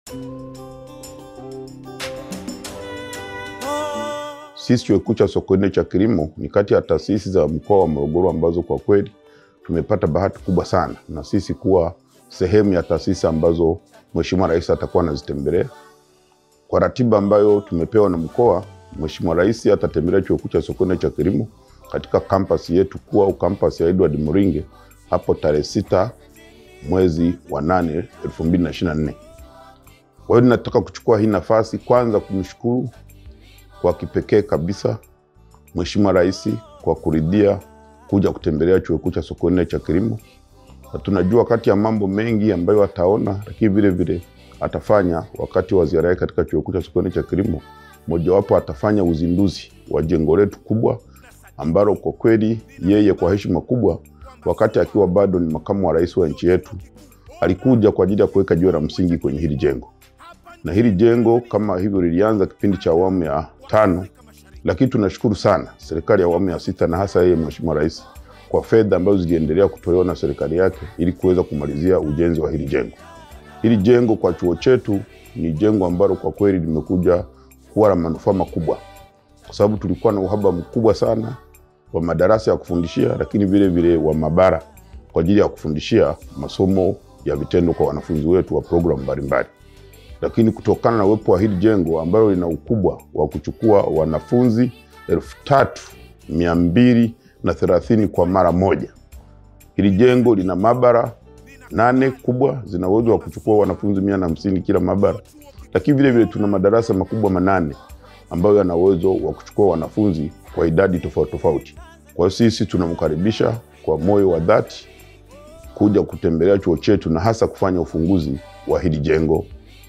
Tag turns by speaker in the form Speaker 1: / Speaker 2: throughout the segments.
Speaker 1: Sisi chuo kikuu cha Sokoine cha kilimo ni kati ya taasisi za mkoa wa Morogoro ambazo kwa kweli tumepata bahati kubwa sana na sisi kuwa sehemu ya taasisi ambazo Mheshimiwa Rais atakuwa anazitembelea. Kwa ratiba ambayo tumepewa na mkoa, Mheshimiwa Rais atatembelea chuo kikuu cha Sokoine cha kilimo katika kampasi yetu kuu au kampasi ya Edward Moringe hapo tarehe sita mwezi wa nane elfu mbili na ishirini na nne. Kwa hiyo ninataka kuchukua hii nafasi kwanza kumshukuru kwa kipekee kabisa Mheshimiwa Rais kwa kuridhia kuja kutembelea chuo kikuu cha Sokoine cha kilimo, na tunajua kati ya mambo mengi ambayo ataona, lakini vile vile atafanya wakati wa ziara yake katika chuo kikuu cha Sokoine cha kilimo, mojawapo atafanya uzinduzi wa jengo letu kubwa ambalo kwa kweli yeye kwa heshima kubwa, wakati akiwa bado ni makamu wa rais wa nchi yetu, alikuja kwa ajili ya kuweka jiwe la msingi kwenye hili jengo na hili jengo kama hivyo lilianza kipindi cha awamu ya tano, lakini tunashukuru sana serikali ya awamu ya sita na hasa yeye Mheshimiwa Rais kwa fedha ambazo ziliendelea kutolewa na serikali yake ili kuweza kumalizia ujenzi wa hili jengo. Hili jengo kwa chuo chetu ni jengo ambalo kwa kweli limekuja kuwa la manufaa makubwa, kwa sababu tulikuwa na uhaba mkubwa sana wa madarasa ya kufundishia, lakini vile vile wa maabara kwa ajili ya kufundishia masomo ya vitendo kwa wanafunzi wetu wa programu mbalimbali lakini kutokana na uwepo wa hili jengo ambalo lina ukubwa wa kuchukua wanafunzi elfu tatu mia mbili na thelathini kwa mara moja. Hili jengo lina maabara nane kubwa zina uwezo wa kuchukua wanafunzi mia na hamsini kila maabara, lakini vile vile tuna madarasa makubwa manane ambayo yana uwezo wa kuchukua wanafunzi kwa idadi tofauti tofauti. Kwa hiyo sisi tunamkaribisha kwa moyo wa dhati kuja kutembelea chuo chetu na hasa kufanya ufunguzi wa hili jengo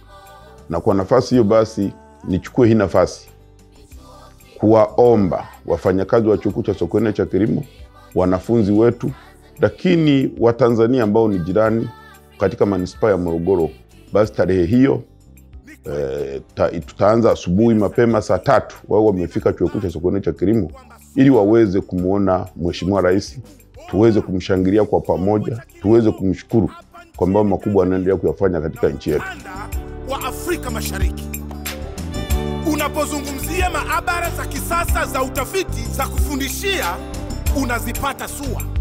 Speaker 1: na kwa nafasi hiyo basi nichukue hii nafasi kuwaomba wafanyakazi wa chuo kikuu cha Sokoine cha kilimo, wanafunzi wetu, lakini Watanzania ambao ni jirani katika manispaa ya Morogoro, basi tarehe hiyo e, ta, tutaanza asubuhi mapema saa tatu wao wamefika chuo kikuu cha Sokoine cha kilimo ili waweze kumwona Mheshimiwa Rais, tuweze kumshangilia kwa pamoja, tuweze kumshukuru kwa mambo makubwa anaendelea kuyafanya katika nchi yetu
Speaker 2: wa Afrika Mashariki. Unapozungumzia maabara za kisasa za utafiti za kufundishia, unazipata SUA.